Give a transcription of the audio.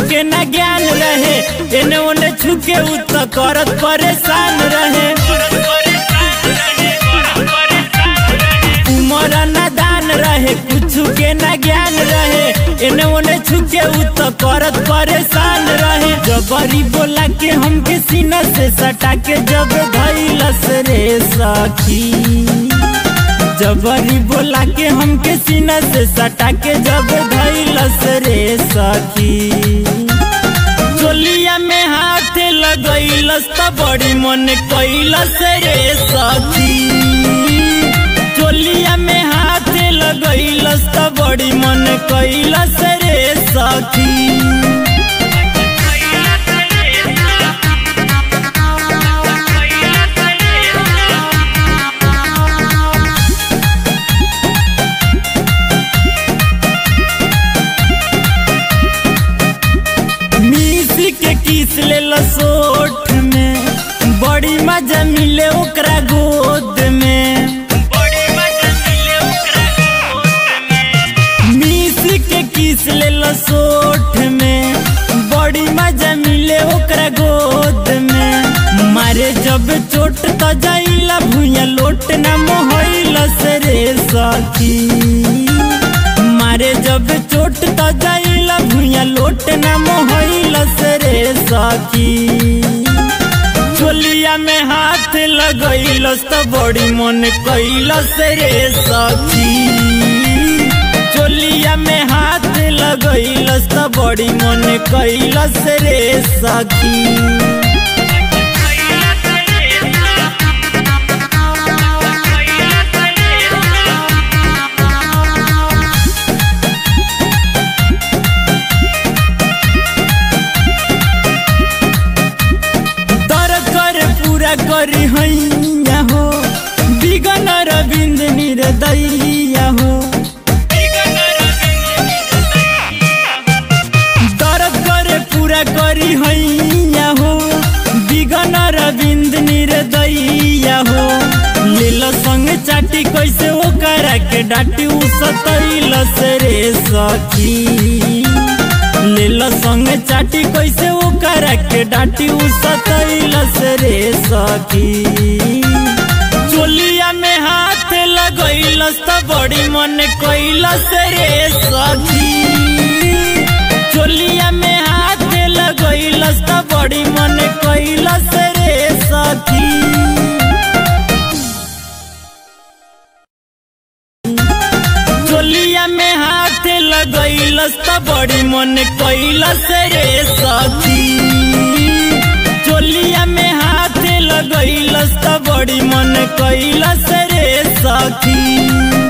के ना ज्ञान रहे एने ओने छुके उ त करत परेशान रहे उमर नादान रहे कुछ के ना ज्ञान रहे एने ओने छुके उ त करत परेशान रहे जबरी बोला के हमके सीना से सटा के जब धैलस रे सखी जबरी बोला के हमके सीना से सटा के जब धैलस रे सखी चोलिया में हाथ लगैलस त बड़ी मन कैलस रे सखी चोलिया में हाथ लगैलस त बड़ी मन कैलस रे सखी मिसी के किस ले सोठ में बड़ी मजा मिले ओकरा गोद में मिसी के किस ले सोठ में बड़ी मजा मिले ओकरा गोद में मारे जब चोट त जाइला भुइया लोट ना मोहइलस रे सखी मारे जब चोट त जाइला भुइया लोट ना मोहइलस रे सखी चोलिया में हाथ लगैलस त बड़ी मन कैलस रे सखी चोलिया में हाथ लगैलस त बड़ी मन कैलस रे सखी तर कर पूरा करी हैया हो बिगन रविंद निर्दैया हो तर कर पूरा करी हैया हो बिगन रविंद निर्दैया हो लील संग चाटी कैसे ओकरा के डाटी उ सतैलस रे सखी लील संग चाटी कैसे ओकरा के डाटी उ सतैलस रे सखी चोलिया में हाथ लगैलस त बड़ी मन कैलस रे सखी चोलिया में हाथ लगैलस त बड़ी मन कैलस रे सखी चोलिया में हाथ लगैलस त बड़ी मन कैलस रे सखी चोलिया में हाथ लगैलस त बड़ी मन कैलस रे सखी